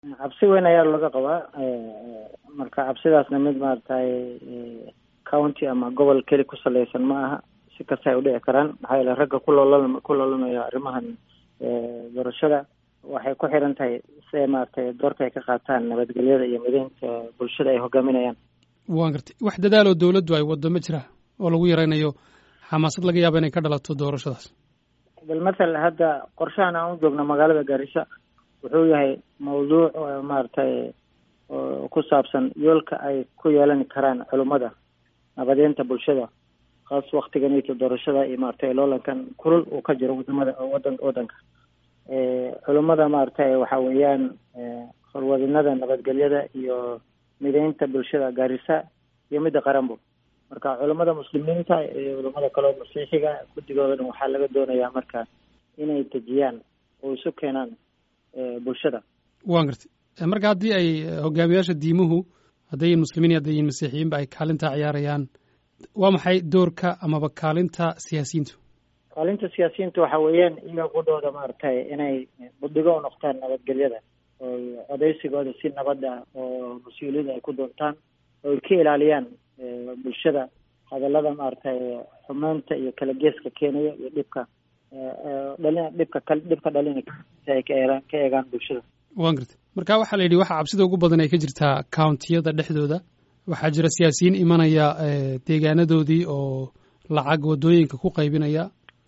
cabsi weyn ayaa laga qabaa marka cabsidaasna mid maaragtay county ama gobol keli ku saleysan ma aha si kasta ay udhici karaan maxaa yeele ragga kuloola ku loolamaya arrimahan doorashada waxay ku xiran tahay siday maaragtay doorka ay ka qaataan nabadgelyada iyo mideynta bulshada ay hogaaminayaan waan gartay wax dadaaloo dawladdu ay waddo ma jira oo lagu yaraynayo xamaasad laga yaaba inay ka dhalato doorashadaas bal mathal hadda qorshahan aan u joogno magaalada gaarisa wuxuu yahay mawduuc maaragtay ku saabsan yoolka ay ku yeelan karaan culummada nabadeynta bulshada kaas waktiganito doorashada iyo maaragtay loolankan kulul uu ka jiro wadamada wadan wadanka culummada maaragtay waxa weeyaan horwadinada nabadgelyada iyo mideynta bulshada gaarisa iyo midda qaranbo marka culummada muslimiinta iyo culamada kaleo masiixiga guddigoodana waxaa laga doonayaa marka inay dejiyaan oo isu keenaan bulshada waan gartay marka haddii ay hogaamiyaasha diimuhu haddayin muslimiin hadday yihin masiixiyiinba ay kaalintaa ciyaarayaan waa maxay doorka amaba kaalinta siyaasiyiintu kaalinta siyaasiyiinta waxa weeyaan iyaga qudhooda maaragtay inay buddigo u noqtaan nabadgelyada oo odeysigooda si nabad ah oo mas-uuliyada ay ku doontaan oo ay ka ilaaliyaan bulshada hadallada maaragtay xumeynta iyo kala geeska keenaya iyo dhibka dhalin dhibka dhibka dhalina si ay ka eegaan ka eegaan bulshada waan gartay marka waxaa la yidhi waxa cabsida ugu badan ay ka jirtaa countiyada dhexdooda waxaa jira siyaasiyiin imanaya deegaanadoodii oo lacag waddooyinka ku qaybinaya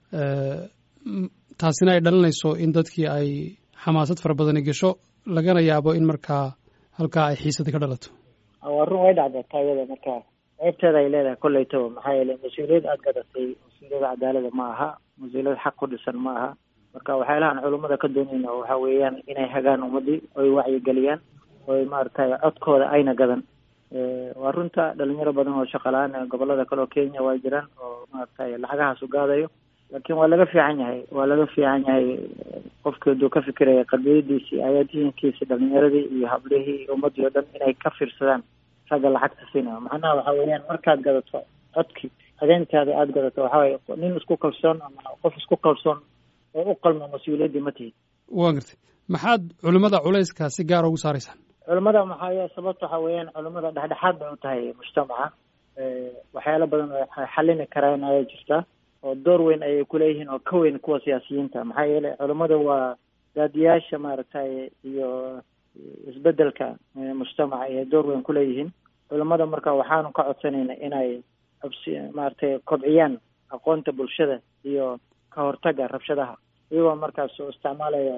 taasina ay dhalinayso in dadkii ay xamaasad fara badani gasho lagana yaabo in markaa halkaa ay xiisada ka dhalato waa run way dhacda taayada marka ceebteeda ay leedahay kolleytaba maxaa yeele mas-uuliyad aada gadatay mas-uuliyada cadaalada ma aha mas-uuliyad xaq ku dhisan ma aha marka waxyaalahaan culummada ka doonayna waxa weeyaan inay hagaan ummadii oy wacyigeliyaan oy maaragtay codkooda ayna gadan waa runta dhalinyaro badan oo shaqala-aan gobolada kale oo kenya waa jiraan oo maaragtay lacagahaas u gaadayo laakiin waa laga fiican yahay waa laga fiican yahay qofkii haduu ka fikiraya qadiyadiisii ayaadiinkiisi dhalinyaradii iyo hablihii iyo ummadii o dhan inay ka fiirsadaan ragga lacagta siinayo macnaha waxa weeyaan markaad gadato codkii adeentaada aada gadato waxa weye nin isku kalsoon ama qof isku kalsoon oo u qalmo mas-uuliyaddii ma tihid waa gartay maxaad culimmada culayska si gaara ugu saaraysaan culimmada maxaa sababta waxa weeyaan culimmada dhexdhexaad bay u tahay mujtamaca waxyaalo badan oo xallini karaan ayaa jirta oo door weyn ayay kuleeyihiin oo ka weyn kuwa siyaasiyiinta maxaa yeelay culimmada waa daadiyaasha maaragtay iyo isbedelka mujtamaca ayay door weyn kuleeyihiin culimmada marka waxaanu ka codsanayna inay xubsi maaragtay kobciyaan aqoonta bulshada iyo ka hortaga rabshadaha iyagoo markaas oo isticmaalaya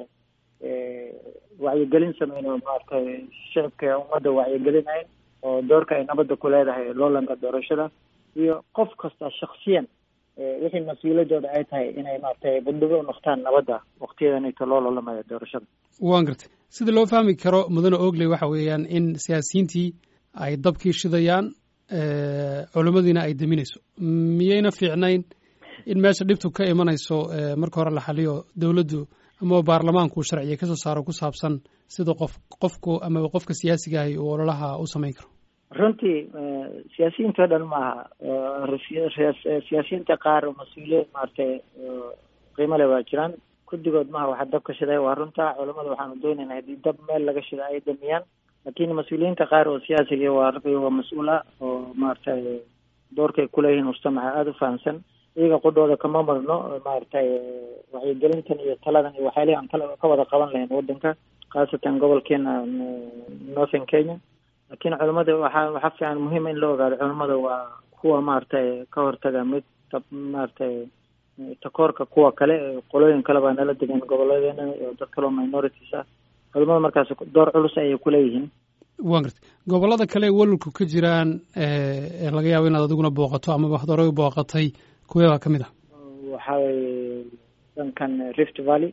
wacyigelin sameynayo maaragtay shicibka ummadda wacyigelinayn oo doorka ay nabadda ku leedahay loolanka doorashada iyo qof kasta shaksiyan wixii mas-uuladooda ay tahay inay maaragtay budhigo u noqtaan nabadda waktiyadanito loo loolamaya doorashada waan gartay sida loo fahmi karo mudane ogley waxa weeyaan in siyaasiyiintii ay dabkii shidayaan culimmadiina ay deminayso miyayna fiicnayn in meesha dhibtu ka imanayso marka hore la xaliyo dowladdu ama baarlamaanku sharciga kasoo saaro ku saabsan sida qof qofku ama qofka siyaasiga ahi uu ololaha u samayn karo runtii siyaasiyiinta o dhan maaha siyaasiyiinta qaar oo mas-uuliyad maaragtay qiimo le waa jiraan guddigood maha waxa dab ka shiday waa runta culamada waxaanu doonaynaa haddii dab meel laga shida ay damiyaan laakiin mas-uuliyiinta qaar oo siyaasiga waa waa mas-uula oo maaragtay doorkay kuleeyihiin mujtamaca aada u fahamsan iyaga qudhooda kama marno maaragtay wacyigelintan iyo taladan iyo waxyaalihi aan kala ka wada qaban lahayn wadanka khaasatan gobolkeena northern kenya laakiin culamada waxaa waxaa fiican muhiima in la ogaado culamada waa kuwa maaragtay ka hortaga mid maaragtay takoorka kuwa kale qolooyin kale baa nala degan gobolladeena iyo dad kaloo minorities ah culamada markaas door culus ayay kuleeyihiin waan gartay gobollada kale ee walulku ka jiraan ee laga yaabo inaad adiguna booqato amaba had horey booqatay kuwee baa ka mid ah waxa weye dhankan rift valley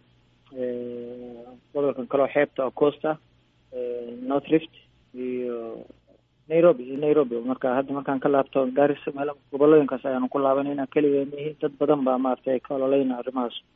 gobolkan kaleo xeebta oo coast ah north rift iyo nairobi iyo nairobi marka hadda markaan ka laabto gaarisa meel gobolooyinkaas ayaanu ku laabanayna keligeenihi dad badan baa maaragtay ka ololeyna arrimahaas